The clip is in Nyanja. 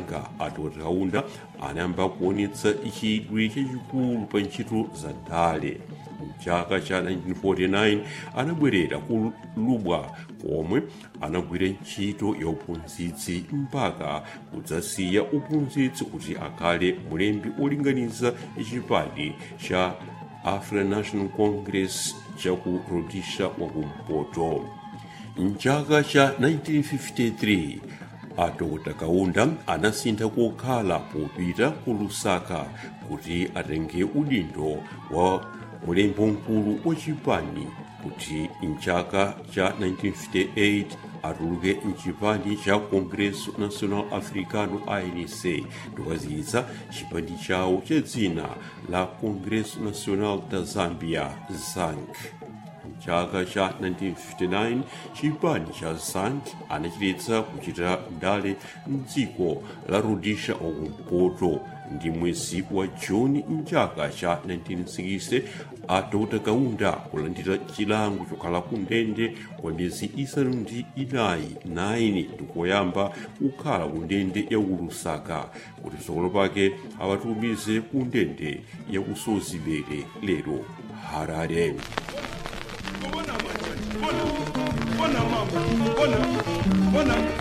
kenaka adr kaunda anayamba kuonetsa chidwi chachikulu pa ntchito za ndale mchaka cha 1949 anabwerera ku lubwa komwe anagwira ntchito ya uphunzitsi mpaka kudzasiya uphunzitsi kuti akhale mulembi olinganiza chipani cha african national congress chaku rhodesia wakumpoto mchaka cha 1953 adr kaunda anasintha kokhala popita ku lusaka kuti atenge udindo wa mulembi mkulu wa chipani kuti mchaka cha 1958 atuluke mchipani cha congresso nacional africano anc ndikukaziyitsa chipani chawo cha dzina la congresso nacional da zambia zank mchaka cha 1959 chipani cha zank anachiletsa kuchita ndale mdziko la rhodesia wakumpoto ndi mwezi wa juni mchaka cha 1960 adr kaunda kulandira chilango chokhala ku ndende kwa miyezi isanu ndi inayi 9 ndikoyamba kukhala ku ndende ya ku lusaka kuti patsogolo pake awatumize ku ndende ya ku sozibere lero harare Bona mama, bona, bona mama, bona, bona.